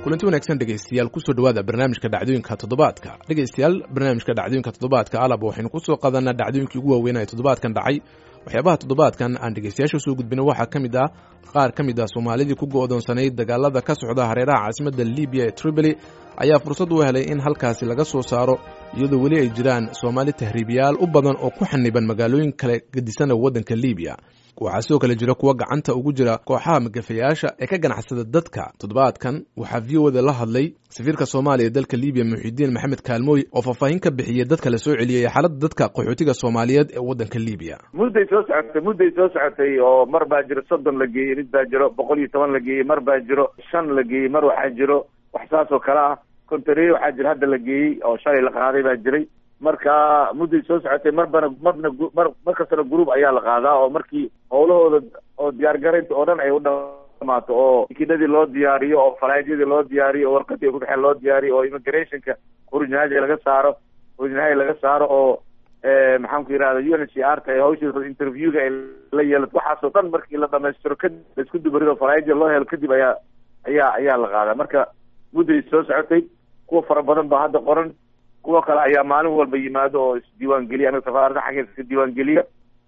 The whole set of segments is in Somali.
kulanti wanaagsan dhegaystayaal kusoo dhawaada barnaamijka dhacdooyinka toddobaadka dhegaystayaal barnaamijka dhacdooyinka toddobaadka alab waxaynu kusoo qadanaa dhacdooyinkii ugu waaweynaa ee toddobaadkan dhacay waxyaabaha toddobaadkan aan dhegaystayaasha soo gudbina waxaa ka mid ah qaar ka mid ah soomaalidii ku go'doonsanayd dagaalada ka socda hareeraha caasimadda libiya ee tripoli ayaa fursad u helay in halkaasi laga soo saaro iyadoo weli ay jiraan soomaali tahriibiyaal u badan oo ku xaniban magaalooyin kale gedisana waddanka libiya waxaa sidoo kale jira kuwa gacanta ugu jira kooxaha magafayaasha ee ka ganacsada dadka toddobaadkan waxaa v o da la hadlay safiirka soomaaliya dalka libiya muxidiin maxamed kaalmooy oo faahfaahin ka bixiyey dadka la soo celiyey xaaladda dadka qaxootiga soomaaliyeed ee waddanka libiya mudday soo socotay mudday soo socotay oo mar baa jiro soddon la geeyey mid baa jiro boqol iyo toban la geeyey mar baa jiro shan la geeyey mar waxaa jiro wax saas oo kale ah kontareer waxaa jiro hadda la geeyey oo shalay la qaaday baa jiray marka mudday soo socotay marbana marna mar mar kastana group ayaa la qaadaa oo markii howlahooda oo diyaargaraynta oo dhan ay u dhamaato oo tikinadii loo diyaariyo oo falaadyadii loo diyaariyo oo warqadii ku dhexeen loo diyaariyo oo immigrationka originality laga saaro originality laga saaro oo maxaan ku yidhahda u n h r ta hawsha interviewga ay la yeelato waxaasoo dhan markii la dhamaystiro kadib laisku dubarido falaadyada loo helo kadib ayaa ayaa ayaa la qaadaa marka mudday soo socotay kuwa fara badan baa hadda qoran kuwa kale ayaa maalin walba yimaado oo isdiiwaan geliya anaga safaarada xaggeeda iska diiwaan geliya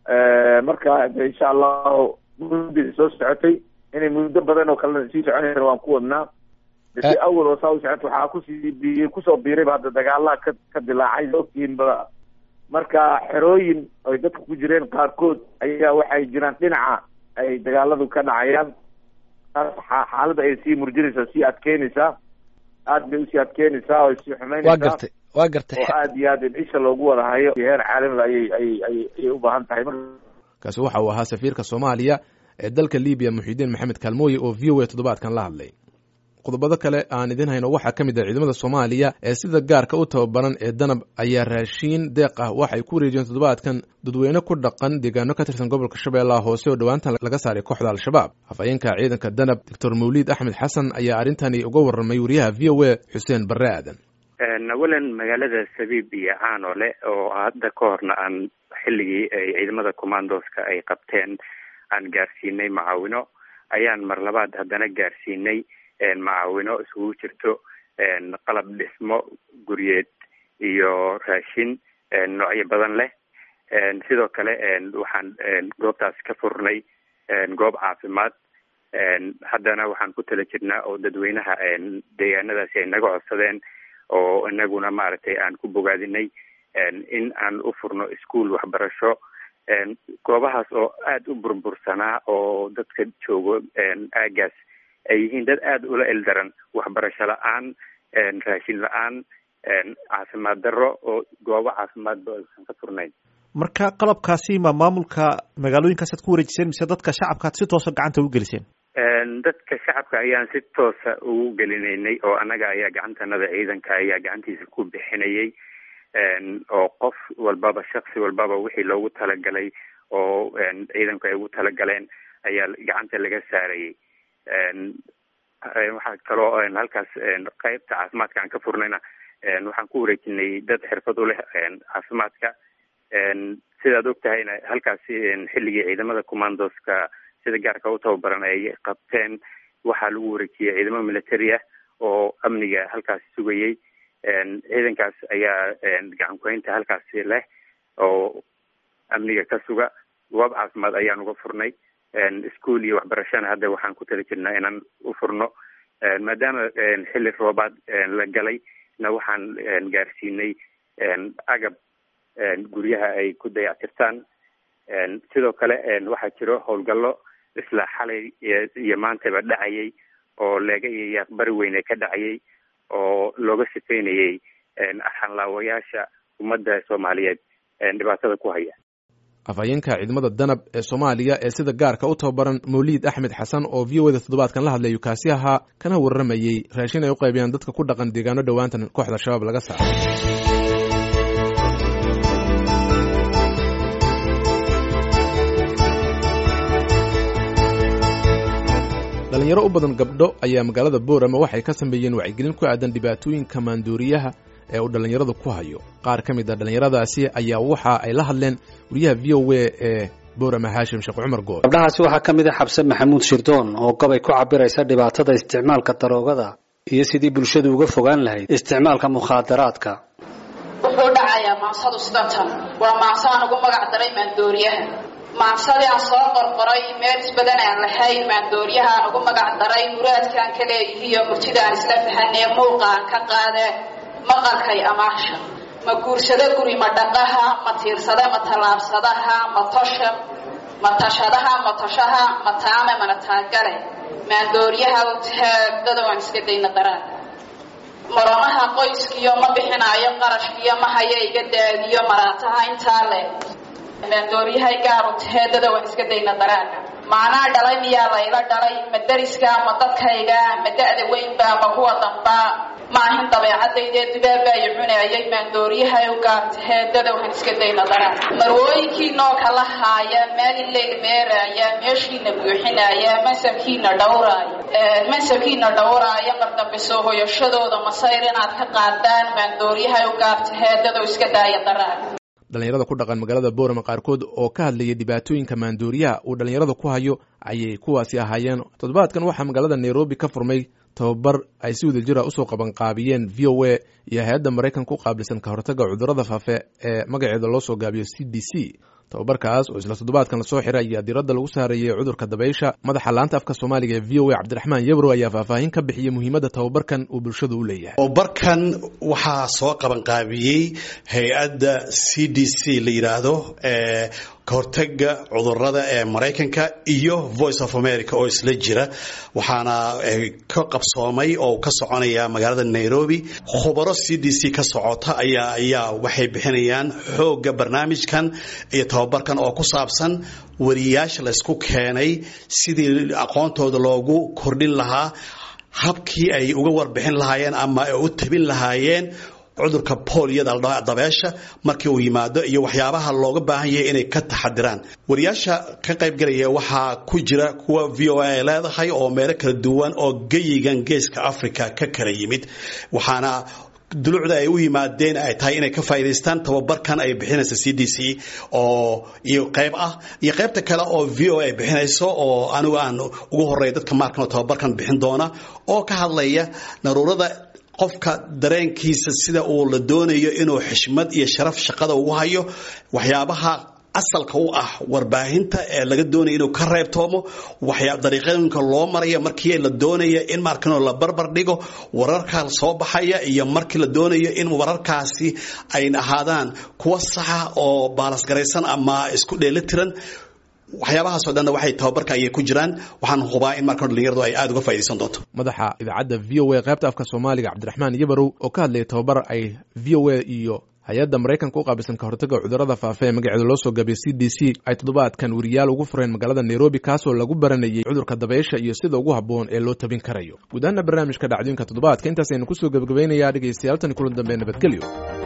marka insha allahu mudday soo socotay inay muddo badan oo kalena sii soconaysa waan ku wadnaa si awal oo saa u socota waxaa kusii bi kusoo biirayba hadda dagaalaha ka ka dilaacay ogtiinba marka xerooyin ay dadka ku jireen qaarkood ayaa waxay jiraan dhinaca ay dagaaladu ka dhacayaan taas xaaladda ay sii murjinaysaa sii adkeynaysaa aad bay usii adkeynaysaa oo sii xumeynaysaa waa gartay waa gartay oo aad iyo aad in isha loogu wada hayo heer caalamiga ayay ayay ay ayay u baahan tahay kaasi waxa uu ahaa safiirka soomaaliya ee dalka libiya muxidiin maxamed kaalmooye oo v o a toddobaadkan la hadlay qodobado kale aan idin hayno waxaa ka mid ah ciidamada soomaaliya ee sida gaarka u tababaran ee danab ayaa raashiin deeq ah waxay ku wareejiyeen toddobaadkan dadweyne ku dhaqan deegaano ka tirsan gobolka shabeellaha hoose oo dhowaantan laga saaray kooxda al-shabaab afhayeenka ciidanka danab doctor mawliid axmed xasan ayaa arrintani uga warramay wariyaha v o a xuseen barre aadan awalan magaalada sabiib iyo caanole oo hadda ka horna aan xilligii ay ciidamada commandoska ay qabteen aan gaarsiinay macaawino ayaan mar labaad haddana gaarsiinay macaawino isugu jirto qalab dhismo guryeed iyo raashin noocyo badan leh sidoo kale waxaan goobtaas ka furnay goob caafimaad haddana waxaan ku tala jirnaa oo dadweynaha deegaanadaasi ay naga codsadeen oo inaguna maaragtay aan ku bogaadinay in aan u furno ischool waxbarasho goobahaas oo aada u burbursanaa oo dadka joogo aagaas ay yihiin dad aada ula eldaran waxbarasho la-aan raashin la-aan caafimaad darro oo goobo caafimaadba aysan ka furnayn marka qalabkaasi ma maamulka magaalooyinkaas aad ku wareejiseen mise dadka shacabka ad si toosa gacanta ugu geliseen dadka shacabka ayaan si toosa ugu gelinaynay oo annaga ayaa gacantanada ciidanka ayaa gacantiisa ku bixinayay oo qof walbaba shaksi walbaba wixii loogu talagalay oo ciidanku ay ugu talagaleen ayaa gacanta laga saarayay waxaa kaloo halkaas qeybta caafimaadka aan ka furnayna waxaan ku wareejinay dad xirfad u leh caafimaadka sidaad og tahayna halkaasi xilligii ciidamada commandoska sida gaarka u tababaran ay qabteen waxaa lagu wareejiyey ciidamo military ah oo amniga halkaasi sugayay ciidankaas ayaa gacan kuhaynta halkaasi leh oo amniga ka suga goob caafimaad ayaan uga furnay ischool iyo waxbarashana hadda waxaan ku tala jirnaa inaan u furno maadaama xilli roobaad la galay na waxaan gaarsiinay agab guryaha ay ku dayactirtaan sidoo kale waxaa jiro howlgallo isla xalay iyo maantaba dhacayay oo leega iyo yaaqbari weyne ka dhacayay oo looga sifeynayay xanlaawayaasha ummadda soomaaliyeed dhibaatada ku haya afhayeenka ciidamada danab ee soomaaliya ee sida gaarka u tababaran mawliid axmed xasan oo v o da toddobaadkan la hadlayu kaasi ahaa kana warramayey raashin ay u qaybiyaan dadka ku dhaqan deegaano dhowaantan kooxda shabaab laga saaray dhalinyaro u badan gabdho ayaa magaalada boorama waxay ka sameeyeen wacyigelin ku aadan dhibaatooyinka maanduuriyaha ee uu dhallinyaradu ku hayo qaar ka mid a dhallinyaradaasi ayaa waxa ay la hadleen wariyaha v o a ee boorama haashim sheekh cumar good gabdhahaasi waxaa ka mid a xabse maxamuud shirdoon oo gobay ku cabiraysa dhibaatada isticmaalka daroogada iyo sidii bulshadu uga fogaan lahayd isticmaalka mukhaadaraadka wuxuu dhacayaa maansadu sidatan waa maanso aan ugu magac daray maandooriyaha maansadii aan soo qorqoray meel isbadan aan lahayn maandooriyaha aan ugu magac daray muraadkaan ka leeyihiiyo murtida aan isla fahanee muuqa aan ka qaadee maqalkay amaasha ma guursado guri ma dhaqaha ma tiirsada ma tallaabsadaha ma tosha ma tashadaha ma toshaha ma taame mana taagale maandooriyaha utaadada waan iska dayna daraan maramaha qoyskiyo ma bixinaayo qarashkiyo ma haya iga daadiyo maraataha intaa leh maandooriyahay gaaru taheedada waan iska dayna daraaga macnaa dhalay miyaa layla dhalay ma dariska ma dadkayga ma da-da weynba ma kuwa damba ma ahin dabeecadaydee dibaabbaayo cunaayay maandooriyahay u gaar taheedada waan iska dayna daraaga marwooyinkiinoo kala haaya maalin leyl meeraaya meeshiina buuxinaaya mansabkiina dhawraaya mansabkiina dhawraaya qardambe soo hoyashadooda masayr inaad ka qaadaan maandooriyahay u gaar taheedada iska daaya daraaga dhallinyarada ku dhaqan magaalada boorama qaarkood oo ka hadlayay dhibaatooyinka maandooriyaha uu dhallinyarada ku hayo ayay kuwaasi ahaayeen toddobaadkan waxaa magaalada nairobi ka furmay tababar ay si wada jira usoo qabanqaabiyeen v o a iyo hay-adda maraykanka u qaabilsan ka hortagga cudurrada faafe ee magaceeda loo soo gaabiyo c d c tababarkaas oo isla toddobaadkan lasoo xiray ayaa diiradda lagu saareeyey cudurka dabaysha madaxa laanta afka soomaaliga ee v o a cabdiraxmaan yebro ayaa faahfaahin ka bixiyey muhiimadda tababarkan uu bulshada u leeyahay tababarkan waxaa soo qabanqaabiyey hay-adda c d c la yidhaahdo ee kahortaga cudurada ee maraykanka iyo voice of america oo isla jira waxaana ka qabsoomay oo ka soconaya magaalada nairobi khubaro c d c ka socota ayaa ayaa waxay bixinayaan xooga barnaamijkan iyo tababarkan oo ku saabsan wariyaasha laysku keenay sidii aqoontooda loogu kordhin lahaa habkii ay uga warbixin lahaayeen ama ay u tabin lahaayeen cudurka booliyada dabeesha markii uu yimaado iyo waxyaabaha looga baahan yahay inay ka taxadiraan wariyaasha ka qaybgalaya waxaa ku jira kuwa v o a ay leedahay oo meelo kala duwan oo geyigan geeska africa ka kala yimid waxaana dulucda ay u yimaadeen ay tahay inay ka faa'idaystaan tababarkan ay bixinaysa c d c oo iyo qayb ah iyo qaybta kale oo v o a ay bixinayso oo anigu aan ugu horeeya dadka maarkan oo tababarkan bixin doona oo ka hadlaya naruurada qofka dareenkiisa sida uu la doonayo inuu xishmad iyo sharaf shaqada ugu hayo waxyaabaha asalka u ah warbaahinta ee laga doonaya inuu ka reebtoomo waxyaa dariiqooyinka loo maraya markii la doonaya in markanoo la barbar dhigo wararka soo baxaya iyo markii la doonayo in wararkaasi ay ahaadaan kuwa saxa oo baalasgaraysan ama isku dheelitiran waxyaabahaasoo dhanna waxay tababarka ayay ku jiraan waxaan hubaa in markan dhalinyaradu ay aada uga faaidaysan doonto madaxa idaacadda v o a qaybta afka soomaaliga cabdiraxmaan yabarow oo ka hadlayay tababar ay v o a iyo hay-adda maraykanka u qaabilsan ka hortagga cudurrada faafa ee magaceeda loo soo gaabiyay c d c ay toddobaadkan weriyaal ugu fureen magaalada nairobi kaasoo lagu baranayay cudurka dabaysha iyo sida ugu habboon ee loo tabin karayo guud ahaana barnaamijka dhacdooyinka toddobaadka intaasaynu kusoo gebagabaynayaa dhegaystayaal tan kulan dambe nabadgelyo